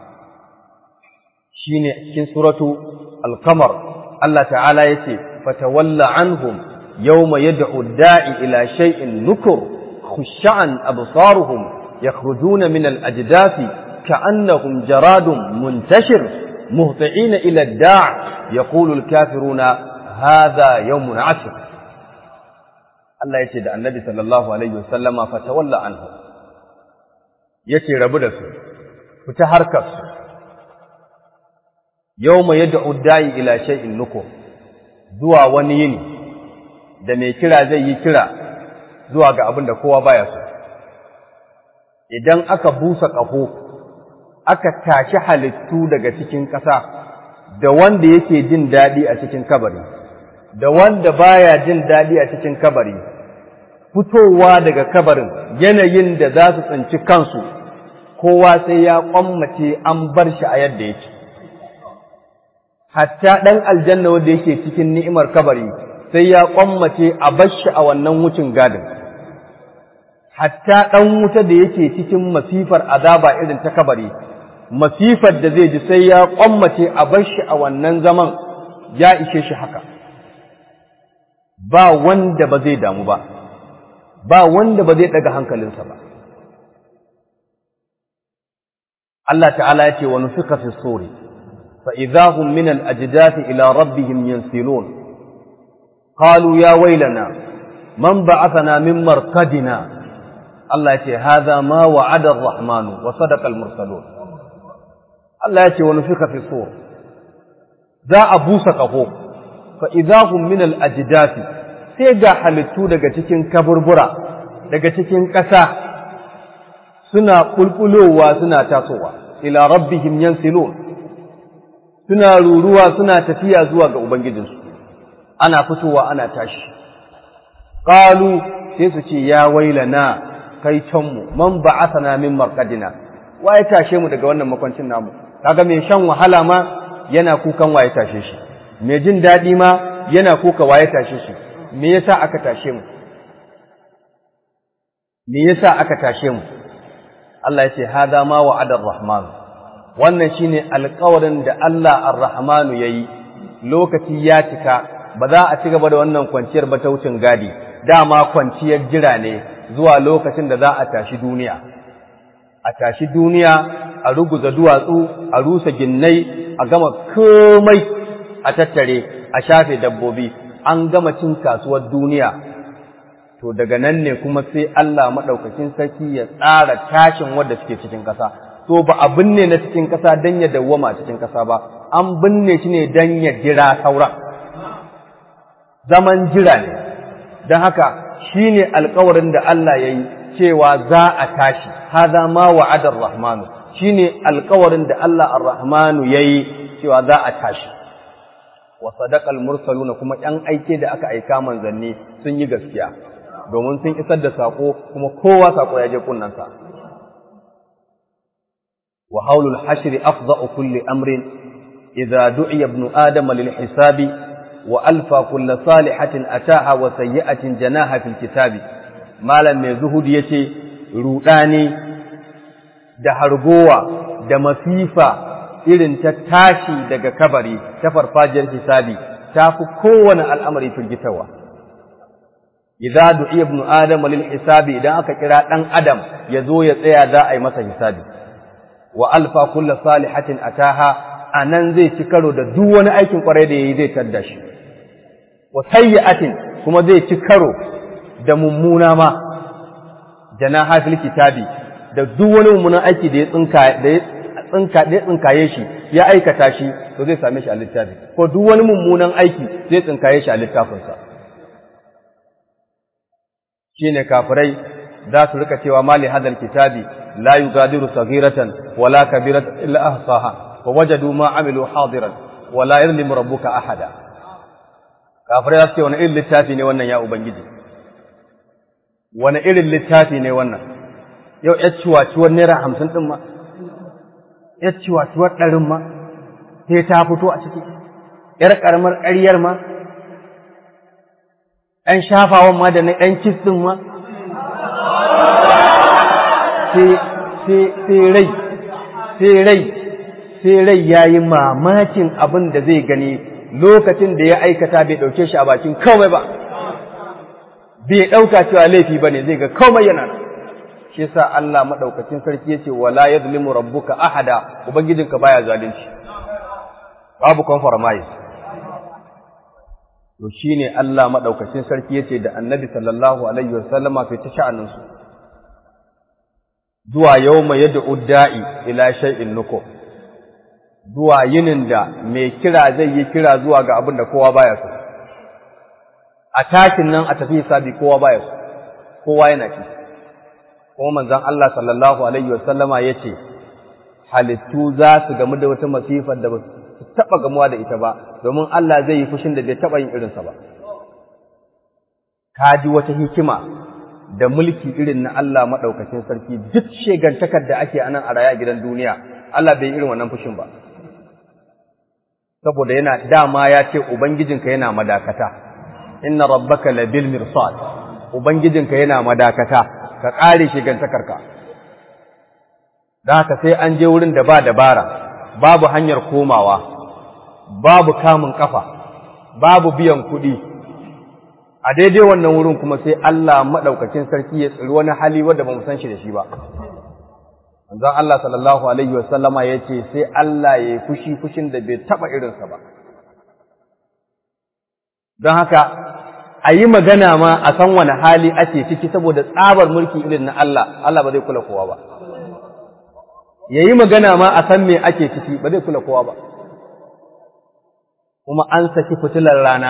shi ne cikin suratu alkamar Allah ta'ala ya ce fatawalla anhum yawma yad'u da'i ila shay'in nukur khush'an absaruhum yakhrujuna min al-ajdathi ka'annahum jaradun muntashir muhti'ina ila ad-da' yaqulu al-kafiruna hadha yawmun 'asir Allah ya ce da annabi sallallahu alaihi wasallama fatawalla anhum yace rabu da su fita harkar su yawma yad'u da'i ila shay'in nukur zuwa wani yini da mai kira zai yi kira zuwa ga abin da kowa baya so idan aka busa ƙaho aka tashi halittu daga cikin ƙasa da wanda yake jin daɗi a cikin kabari da wanda baya jin daɗi a cikin kabari fitowa daga kabarin yanayin da za su tsinci kansu kowa sai ya kwammace an bar shi a yadda yake hatta ɗan aljanna wanda yake cikin ni'imar kabari sai ya kwammace a bar shi a wannan wucin gadin hatta ɗan wuta da yake cikin masifar azaba irin ta kabari masifar da zai ji sai ya kwammace a bar shi a wannan zaman ya ishe shi haka ba wanda ba zai damu ba ba wanda ba zai daga hankalinsa ba Allah ta'ala ya ce wa nufika fi suri fa idahum min al-ajdath ila rabbihim yansilun qalu ya waylana man ba'athana min marqadina Allah ya ce hadha ma wa'ada ar-rahman wa sadaqa al-mursalun Allah ya ce wa nufika fi sur za a busa kaho fa idahum min al-ajdath sai ga halittu daga cikin kaburbura daga cikin ƙasa suna ƙulƙulowa suna tasowa ila rabbihim yansilun suna ruruwa suna tafiya zuwa ga ubangijinsu ana fitowa ana tashi qalu sai su ce ya wailana kai canmu man ba'athana min marqadina waye tashe mu daga wannan makwancin namu kaga mai shan wahala ma yana kukan waye tashe shi mai jin daɗi ma yana kuka waye tashe shi me yasa aka tashe mu me yasa aka tashe mu Allah ya ce hada ma wa'ada ar-rahman wannan shine alƙawarin da Allah ar-rahman yayi lokaci ya cika ba za a ci gaba da wannan kwanciyar ba ta wucin gadi dama kwanciyar jira ne zuwa lokacin da za a tashi duniya a tashi duniya a ruguza duwatsu a rusa ginnai a gama komai a tattare a shafe dabbobi an gama cin kasuwar duniya to daga nan ne kuma sai Allah maɗaukakin sarki ya tsara tashin wadda suke cikin ƙasa to ba a binne na cikin ƙasa don ya dawwama cikin ƙasa ba an binne shi ne don ya jira sauran zaman jira ne don haka shi ne alkawarin da Allah ya yi cewa za a tashi haza ma wa'adar rahmanu shi ne alkawarin da Allah ar-rahmanu ya yi cewa za a tashi wa sadaqal mursaluna kuma ‘yan aike da aka aika manzanni sun yi gaskiya domin sun isar da saƙo kuma kowa saƙo ya je kunnansa wa haulul hashri afda'u kulli amrin idza du'iya ibnu adama lil hisabi wa alfa kulli salihatin ataha wa sayyi'atin janaha fil kitabi malam mai zuhudi yace rudani da hargowa da masifa irin ta tashi daga kabari ta farfajiyar hisabi ta fi kowane al'amari firgitarwa idza du'iya ibnu adama lil hisabi idan aka kira dan adam ya zo ya tsaya za a yi masa hisabi wa alfa kullu salihatin ataha anan zai ci karo da duk wani aikin kwarai da yayi zai tadda shi wa sayyi'atin kuma zai ci karo da mummuna ma janaha fil kitabi da duk wani mummunan aiki da ya tsinka da ya tsinka da ya tsinkaye shi ya aikata shi to zai same shi a littafi ko duk wani mummunan aiki zai tsinkaye shi a littafinsa shine kafirai za su rika cewa mali hadal kitabi la yugadiru saghiratan wala kabiratan illa ahsaha wa wajadu ma amilu hadiran wala yadhlimu rabbuka ahada kafirai za su ce wani irin littafi ne wannan ya ubangiji wani irin littafi ne wannan yau ya ciwaciwar naira hamsin ɗin ma ya ciwaciwar ɗarin ma sai ta fito a ciki ‘yar ƙaramar ƙaryar ma ‘yan shafawan ma da na ‘yan kis ɗin ma sai rai sai rai sai rai ya yi mamakin abin da zai gani lokacin da ya aikata bai ɗauke shi a bakin kawai ba bai ɗauka cewa laifi ba ne zai ga komai yana nan shi yasa Allah madaukakin sarki yace wala yadhlimu rabbuka ahada ubangijinka baya zalunci babu compromise to shine Allah madaukakin sarki yace da Annabi sallallahu alaihi wasallama fi tasha'anin su zuwa yawma yad'u da'i ila shay'in nuko zuwa yinin da mai kira zai yi kira zuwa ga abin da kowa baya so a takin nan a tafi hisabi kowa baya so kowa yana ci kuma manzon Allah sallallahu alaihi wasallama yace halittu za su gamu da wata masifar da ba su taba gamuwa da ita ba domin Allah zai yi fushin da bai taba yin irinsa ba ka ji wata hikima da mulki irin na Allah madaukakin sarki duk shegantakar da ake anan a raya gidan duniya Allah bai irin wannan fushin ba saboda yana dama ya ce ubangijinka yana madakata inna rabbaka labil mirsad ubangijinka yana madakata ka ƙare shigantakarka da haka sai an je wurin da ba dabara babu hanyar komawa babu kamun kafa babu biyan kuɗi a daidai wannan wurin kuma sai Allah maɗaukakin sarki ya tsiri wani hali wanda ba mu san shi da shi ba manzon Allah sallallahu alaihi wasallama ya ce sai Allah ya yi fushi fushin da bai taɓa irinsa ba don haka a yi magana ma a san wani hali ake ciki saboda tsabar mulki irin na Allah, Allah ba zai kula kowa ba. Ya yi magana ma a san me ake ciki ba zai kula kowa ba. Kuma an saki fitilar rana,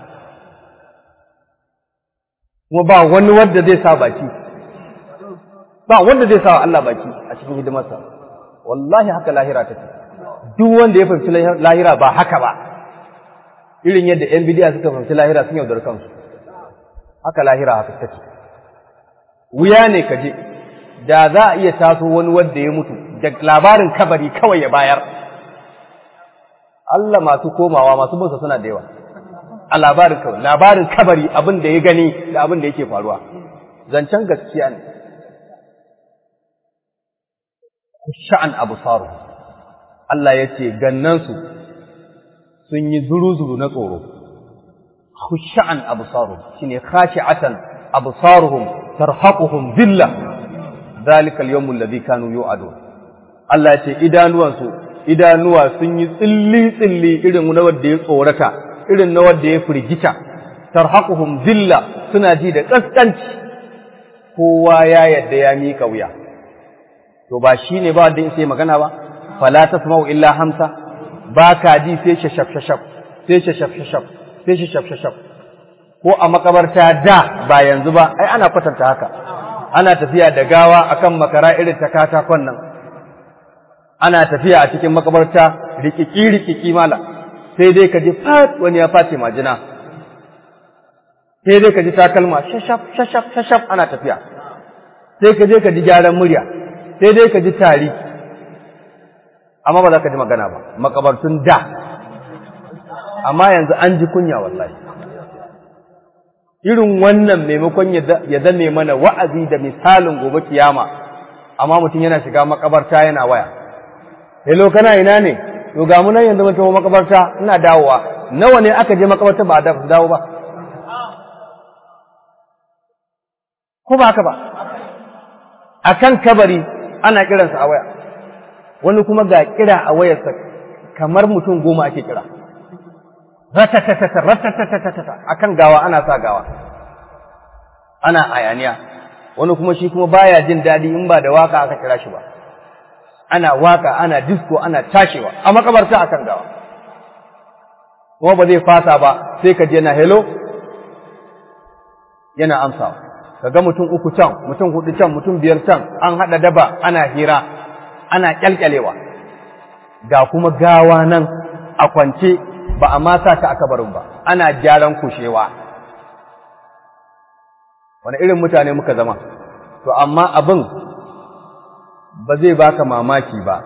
kuma ba wani wanda zai sa baki, ba wanda zai sa wa Allah baki a cikin hidimarsa. Wallahi haka lahira take. Duk wanda ya fahimci lahira ba haka ba, irin yadda ‘yan bidiya suka fahimci lahira sun yaudar kansu. haka lahira haka take wuya ne ka je da za a iya taso wani wanda ya mutu da labarin kabari kawai ya bayar Allah masu komawa masu binsa suna da yawa a labarin kawai labarin kabari abin da ya gani da abin da yake faruwa zancen gaskiya ne sha'an abu saru Allah ya ce gannansu sun yi zuru-zuru na tsoro khush'an absaruhum shine khashi'atan absaruhum tarhaquhum dhilla dhalika al-yawm alladhi kanu yu'adun Allah ce idanuwansu idanuwa sun yi tsilli tsilli irin na wanda ya tsorata irin na wanda ya firgita tarhaquhum dhilla suna ji da kaskanci kowa ya yadda ya mika wuya to ba shine ba wanda sai magana ba fala tasma'u illa hamsa ba ka ji sai shashaf shashaf sai shashaf shashaf sai shashaf shashaf ko a makabarta da ba yanzu ba ai ana kwatanta haka ana tafiya da gawa akan makara irin ta katakon nan ana tafiya a cikin makabarta rikiki rikiki mala sai dai ka ji fat wani ya face majina sai dai ka ji takalma shashaf shashaf shashaf ana tafiya sai ka je ka ji gyaran murya sai dai ka ji tari amma ba za ka ji magana ba makabartun da amma yanzu an ji kunya wallahi irin wannan maimakon ya zame mana wa'azi da misalin gobe kiyama amma mutum yana shiga makabarta yana waya hello kana ina ne to ga mu nan yanzu mun tafi makabarta ina dawowa nawa ne aka je makabarta ba da dawo ba ko ba haka ba akan kabari ana kiransa a waya wani kuma ga kira a wayarsa kamar mutum goma ake kira ratatatata ratatatata akan gawa ana sa gawa ana ayaniya wani kuma shi kuma baya jin daɗi in ba da waka aka kira shi ba ana waka ana disco ana tashewa a makabarta akan gawa kuma ba zai fasa ba sai ka je na hello yana amsawa kaga mutum uku can mutum hudu can mutum biyar can an haɗa daba ana hira ana kyalkyalewa ga kuma gawa nan a kwance ba a ma sa ta aka barin ba ana gyaran kushewa wani irin mutane muka zama to amma abin ba zai baka mamaki ba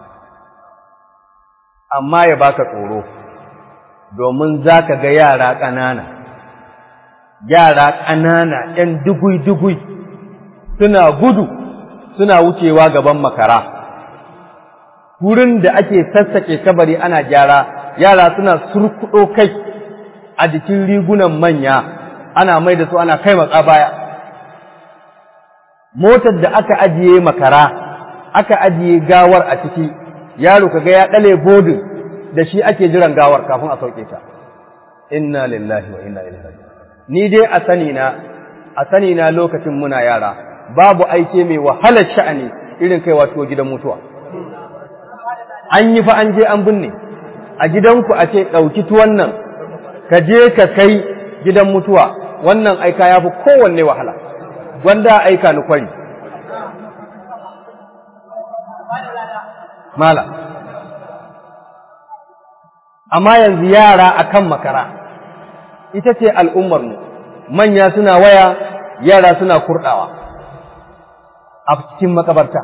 amma ya baka tsoro domin za ka ga yara ƙanana yara ƙanana ‘yan dugui-dugui suna gudu suna wucewa gaban makara wurin da ake sassake kabari ana gyara yara suna surkuɗo kai a jikin rigunan manya ana mai da su ana kai matsa baya motar da aka ajiye makara aka ajiye gawar a ciki yaro kaga ya ɗale bodin da shi ake jiran gawar kafin a sauke ta inna lillahi wa inna ilaihi raji'un ni dai a sani na a sani na lokacin muna yara babu aike mai wahalar sha'ani irin kaiwa tuwo gidan mutuwa an yi fa an je an binne a gidanku a ce ɗauki tuwon nan ka je ka kai gidan mutuwa wannan aika ya fi kowanne wahala gwanda aika ni kwari mala amma yanzu yara akan makara ita ce al'ummarmu manya suna waya yara suna kurɗawa a cikin makabarta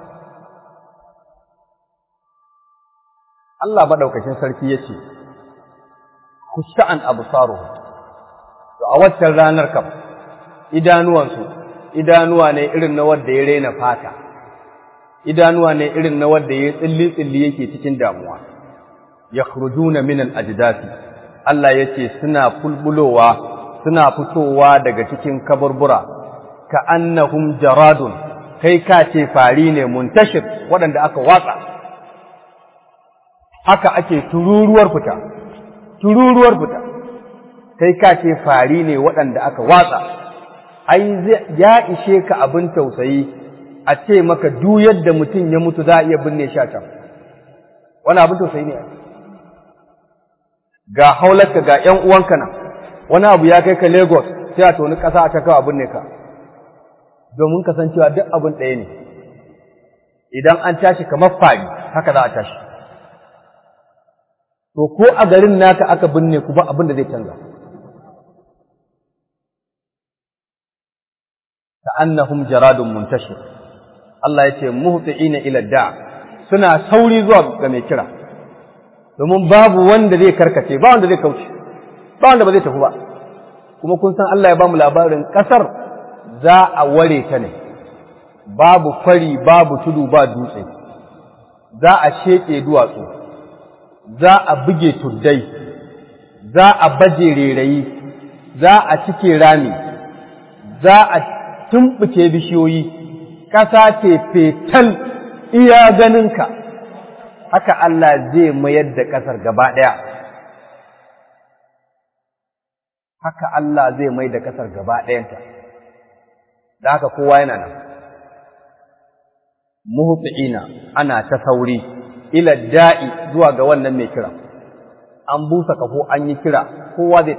Allah maɗaukacin sarki ya ce, Ku sha'an abu saro, a waccan ranar kam, idanuwansu, idanuwa ne irin na wadda ya rena fata, idanuwa ne irin na wadda ya tsilli-tsilli yake cikin damuwa, ya kurjuna minal ajdasi Allah ya ce suna fulbulowa, suna fitowa daga cikin kaburbura, ka annahum jaradun, kai ka ce fari ne muntashir waɗanda aka watsa. haka ake tururuwar fita, tururuwar fita, kai ka ce fari ne waɗanda aka watsa, ai ya ishe ka abin tausayi a ce maka duk yadda mutum ya mutu za a iya binne shi a can. Wani abin tausayi ne Ga haularka ga ‘yan uwanka nan, wani abu ya kai ka Lagos sai a toni ƙasa a cakawa abin ne ka, domin kasancewa duk abin ɗaya ne, idan an tashi kamar fari haka za a tashi. to ko a garin naka aka binne ku ba abin da zai canza ka annahum jaradun muntashir Allah ya ce muhti'ina ila da suna sauri zuwa ga mai kira domin babu wanda zai karkace ba wanda zai kauce ba wanda ba zai tafi ba kuma kun san Allah ya ba mu labarin kasar za a ware ta ne babu fari babu tudu ba dutse za a sheke duwatsu za a buge tuddai za a baje rerayi za a cike rami za a tumɓuke bishiyoyi ƙasa ce fetal iya ganinka haka Allah zai mayar da ƙasar gaba ɗaya haka Allah zai mai da ƙasar gaba ɗayanta da haka kowa yana nan muhti'ina ana ta sauri ila da'i zuwa ga wannan mai kira an busa kafo an yi kira kowa zai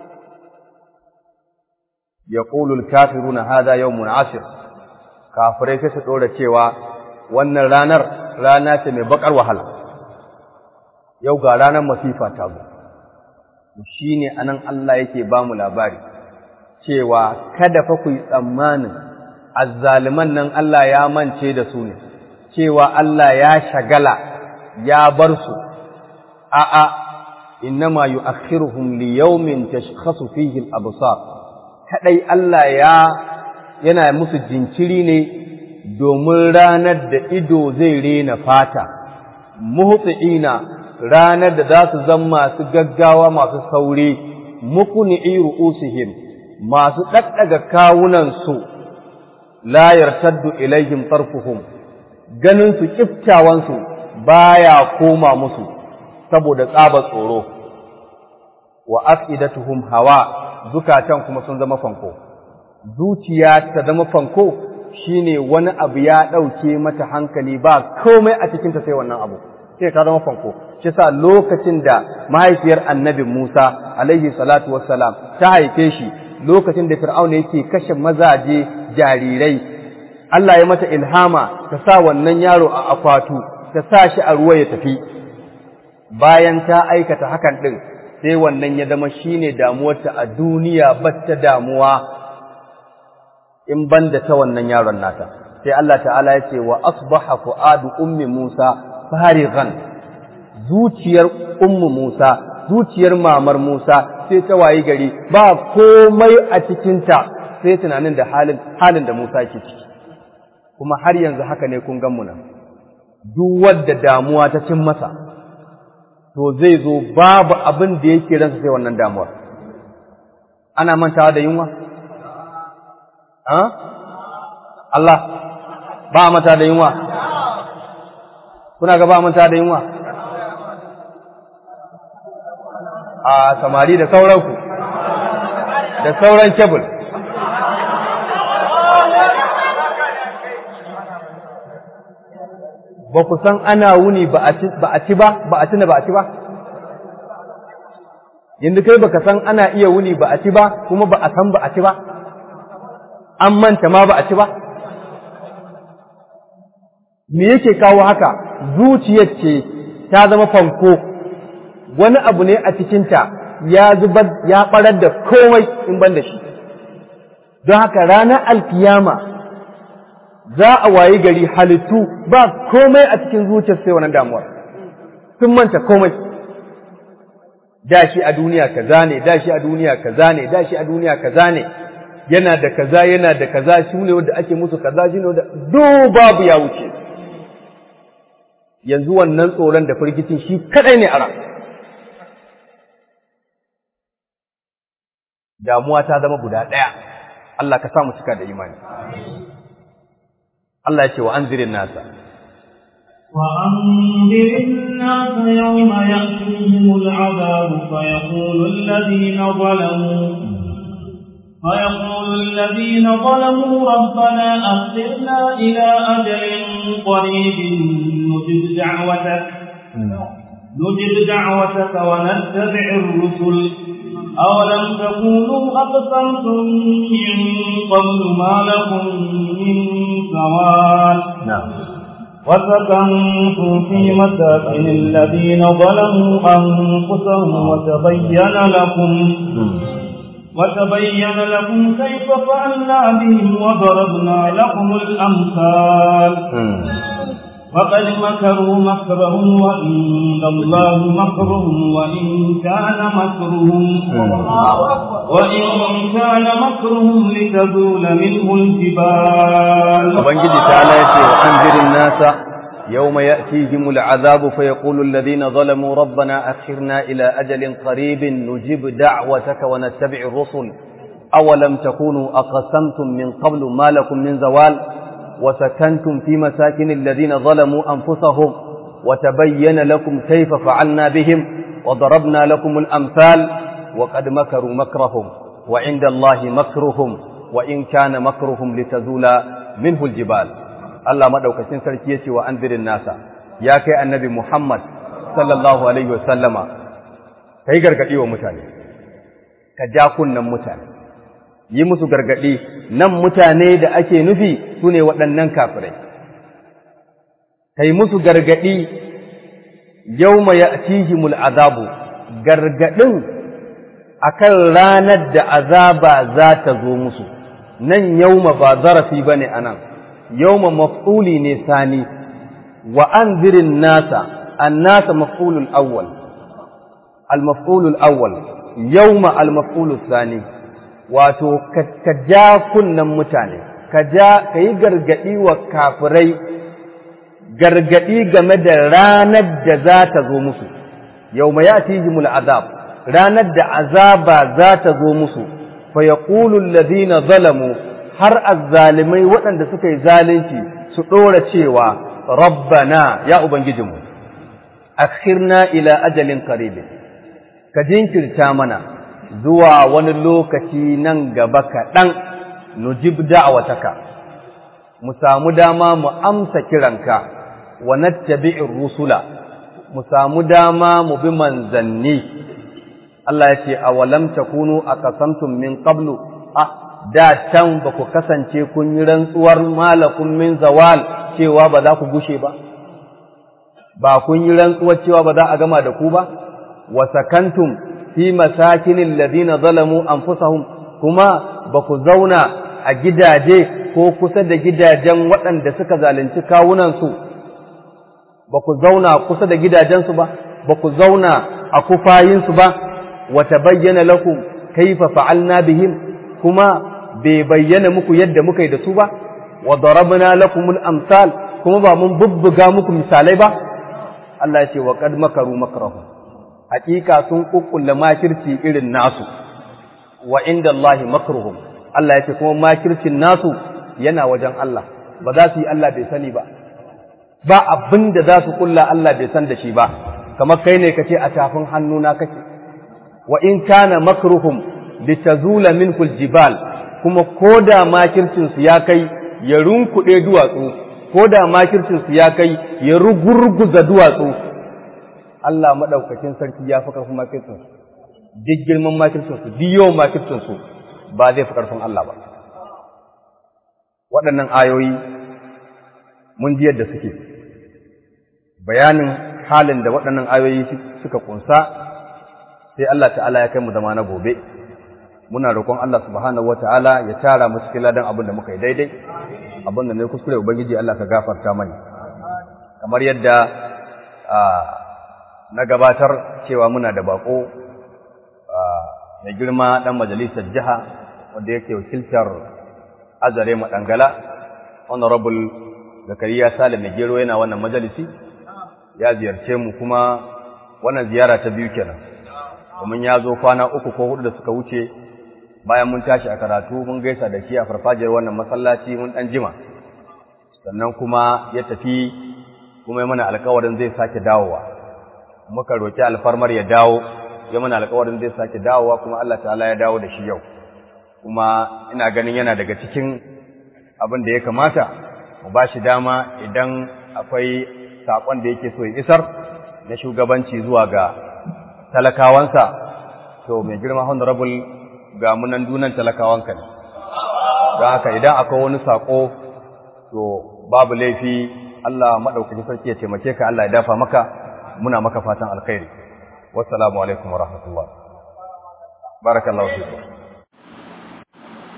yaqulu al-kafiruna hadha yawmun 'asir kafirai sai su dora cewa wannan ranar rana ce mai bakar wahala yau ga ranar masifa ta zo shine anan Allah yake ba mu labari cewa kada fa ku yi tsammanin azzaliman nan Allah ya mance da su ne cewa Allah ya shagala ya bar su a'a innama yu'akhiruhum li yawmin tashkhasu fihi al-absar kadai Allah ya yana musu jinkiri ne domin ranar da ido zai rena fata muhtiina ranar da za su zama masu gaggawa masu sauri mukuni'i ru'usihim masu ɗaɗɗaga kawunansu la yartaddu ilaihim tarfuhum ganin su kiftawansu baya koma musu saboda tsaba tsoro wa afidatuhum hawa zukatan kuma sun zama fanko zuciya ta zama fanko shine wani abu ya ɗauke mata hankali ba komai a cikinta sai wannan abu sai ta zama fanko shi sa lokacin da mahaifiyar annabi Musa alaihi salatu wassalam ta haife shi lokacin da fir'auna yake kashe mazaje jarirai Allah ya mata ilhama ta sa wannan yaro a akwatu ta sa shi a ruwa ya tafi bayan ta aikata hakan din sai wannan ya zama shine damuwarta a duniya batta damuwa in banda ta wannan yaron nata sai Allah ta'ala ya ce wa asbaha fuadu ummi Musa farighan zuciyar ummu Musa zuciyar mamar Musa sai ta wayi gari ba komai a cikinta sai tunanin da halin halin da Musa ke ciki kuma har yanzu haka ne kun gan nan duk wanda damuwa ta cin masa to zai zo babu abin da yake ransa sai wannan damuwar ana mantawa da yunwa Allah ba manta da yunwa kuna ga ba manta da yunwa a samari da sauranku da sauran kebul ba ku san ana wuni ba a ci ba ba a tuna ba a ci ba yanzu kai baka san ana iya wuni ba a ci ba kuma ba a san ba a ci ba an manta ma ba a ci ba me yake kawo haka zuciyar ce ta zama fanko wani abu ne a cikinta ya zubar ya barar da komai in ban da shi don haka ranar alkiyama za a wayi gari halittu ba komai a cikin zuciyar sai wannan damuwar sun manta komai da shi a duniya kaza ne da shi a duniya kaza ne da shi a duniya kaza ne yana da kaza yana da kaza shi ne wanda ake musu kaza shi ne wanda do babu ya wuce yanzu wannan tsoron da firgicin shi kadai ne ara damuwa ta zama guda ɗaya Allah ka samu cika da imani Allah ya ce wa anzirin nasa وأنذر الناس يوم يأتيهم العذاب فيقول الذين ظلموا فيقول الذين ظلموا ربنا أخرنا إلى أجل قريب نجب دعوتك نجب دعوتك ونتبع الرسل أولم تكونوا أقسمتم من قبل ما لكم من زوال نعم وسكنتم في مساكن الذين ظلموا أنفسهم وتبين لكم وتبين لكم كيف فعلنا بهم وضربنا لكم الأمثال وقد مكروا مكرهم وعند الله مكرهم وإن كان مكرهم وإن كان مكرهم لتزول منه الجبال Ubangiji ta ya ce wa anzirin nasa يوم يأتيهم العذاب فيقول الذين ظلموا ربنا أخرنا إلى أجل قريب نجيب دعوتك ونتبع الرسل أولم تكونوا أقسمتم من قبل ما لكم من زوال وسكنتم في مساكن الذين ظلموا أنفسهم وتبين لكم كيف فعلنا بهم وضربنا لكم الأمثال وقد مكروا مكرهم وعند الله مكرهم وإن كان مكرهم لتزول منه الجبال الله مدوكسين سركيتي وأنذر الناس يا كي النبي محمد صلى الله عليه وسلم كي غرغدي ومتاني كجا كنن متاني yi musu gargaɗi nan mutane da ake nufi su ne waɗannan kafirai kai musu gargaɗi yau ma ya azabu gargaɗin akan ranar da azaba za ta zo musu nan yauma ba zarafi ba ne a nan yauma maf'uli ne sani wa an zirin nasa an nasa maf'ulul awwal al-maf'ulul awwal yauma al-maf'ulul sani wato ka ja kunnen mutane ka ja ka yi gargaɗi wa kafirai gargaɗi game da ranar da za ta zo musu yau ma ya azab ranar da azaba za ta zo musu fa yaqulu alladhina zalamu har azzalimai waɗanda suka yi zalunci su ɗora cewa rabbana ya ubangijinmu akhirna ila ajalin qarib ka jinkirta mana zuwa wani lokaci nan gaba kaɗan nujib da'awataka mu samu dama mu amsa kiranka wa nattabi'ir rusula mu samu dama mu bi manzanni Allah ya ce awalam takunu aqasamtum min qablu ah da can ba ku kasance kun yi rantsuwar malakun min zawal cewa ba za ku gushe ba ba kun yi rantsuwar cewa ba za a gama da ku ba wa sakantum fi masakinin ladina zalamu anfusahum kuma ba ku zauna a gidaje ko kusa da gidajen waɗanda suka zalunci kawunansu ba ku zauna kusa da gidajensu ba ba ku zauna a kufayinsu ba wa tabayyana lakum kaifa fa'alna bihim kuma bai bayyana muku yadda muka yi da su ba wa darabna lakumul amsal kuma ba mun bubbuga muku misalai ba Allah ya ce wa qad makaru makrahu hakika sun kukkulle makirci irin nasu wa inda Allah makruhum Allah ya ce kuma makircin nasu yana wajen Allah ba za su yi Allah bai sani ba ba abin da za su kulla Allah bai san da shi ba kamar kai ne kace a tafin hannuna kake wa in kana makruhum litazula minhu aljibal kuma koda makircin su ya kai ya runkuɗe duwatsu koda makircin su ya kai ya rugurguza duwatsu Allah madaukakin sarki ya fi karfin makircin su duk girman makircin su duk yawan makircin su ba zai fi karfin Allah ba waɗannan ayoyi mun ji yadda suke bayanin halin da waɗannan ayoyi suka kunsa sai Allah ta'ala ya kai mu zama na gobe muna roƙon Allah subhanahu wata'ala ya tara mu cikin ladan abin da muka yi daidai abin da ne kuskure ubangiji Allah ka gafarta mani kamar yadda na gabatar cewa muna da bako mai girma dan majalisar jiha wanda yake wakiltar azare madangala honorable zakariya salim mai gero yana wannan majalisi ya ziyarce mu kuma wannan ziyara ta biyu kenan domin ya zo kwana uku ko hudu da suka wuce bayan mun tashi a karatu mun gaisa da shi a farfajiyar wannan masallaci mun dan jima sannan kuma ya tafi kuma ya mana alkawarin zai sake dawowa muka roki alfarmar ya dawo ya mana alkawarin zai sake dawowa kuma Allah ta'ala ya dawo da shi yau kuma ina ganin yana daga cikin abin da ya kamata mu ba shi dama idan akwai saƙon da yake so ya isar na shugabanci zuwa ga talakawansa to mai girma honorable ga munan dunan talakawanka ne don haka idan akwai wani saƙo to babu laifi Allah maɗaukaki sarki ya taimake ka Allah ya dafa maka muna maka fatan alkhairi wassalamu alaikum wa rahmatullah barakallahu fikum